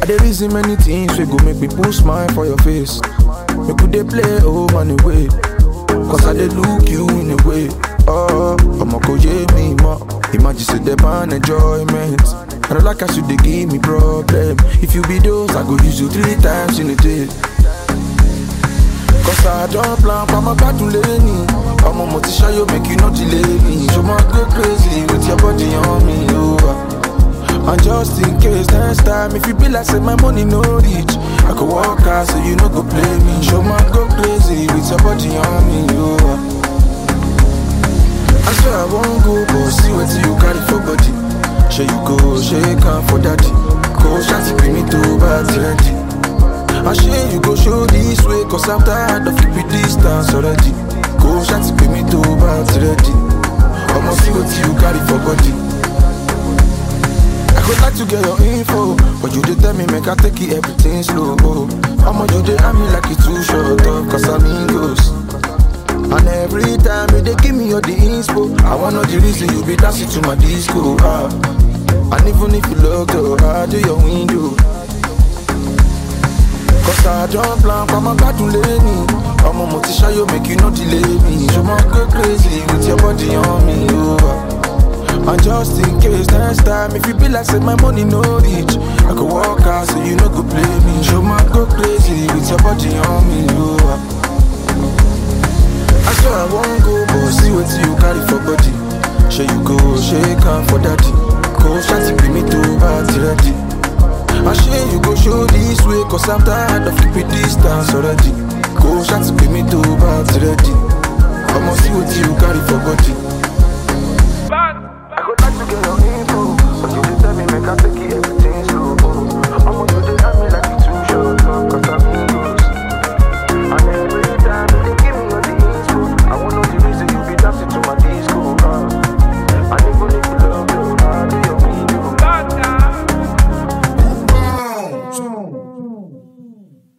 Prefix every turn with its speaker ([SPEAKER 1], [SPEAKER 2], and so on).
[SPEAKER 1] dey reason many things wey go make me put smile for your face. Make we dey play oh man away. Cause I dey look you in a way. Oh, ọmọ kò yé mi mọ́. Imagine say dem ban enjoyment. I don't like as you dey give me problem. If you be those, I go use you three times in a day. Cause I don't plan for my gbádùn lẹ́ni. Ọmọ mo ti ṣayọ make you no delay me. Ṣo ma go crazy with your body on me, oh. ah. And just in case next time, if you be like say my money no reach, I could walk out so you no go play me. Show my go crazy with your body on me, oh. ah. I swear I won't go, but see what you carry for body. Sure you go, shake am for daddy. Go shanty bring me to party ready. I sure you go show this way, cause I'm tired of keeping distance already. Go shanty bring me to party ready. I'ma see what you carry for body. I could like to get your info, but you did tell me make I take it everything slow. I'ma you dey at me like it too short up, cause I'm English. And every time you dey give me all the inspo, I wanna know the reason you be dancing to my disco. Ah. And even if you look up, I do your window. Cause I don't plan for my gbádùn lẹ́ni. Ọmọ mo ti ṣayọ make you no delay me. Ṣo ma go crazy with your body on me, oh. ah. And just in case next time, if you be like say my money no reach, I could walk out so you no go play me. Show my go crazy with your body on me, oh. ah. I swear I won't go, but see what you carry for body. Sure you go, shake am for daddy. Go shanty bring me to party ready. I sure you go show this way, cause I'm tired of keeping distance already. Go shanty bring me to party ready. I'ma see what you carry for body.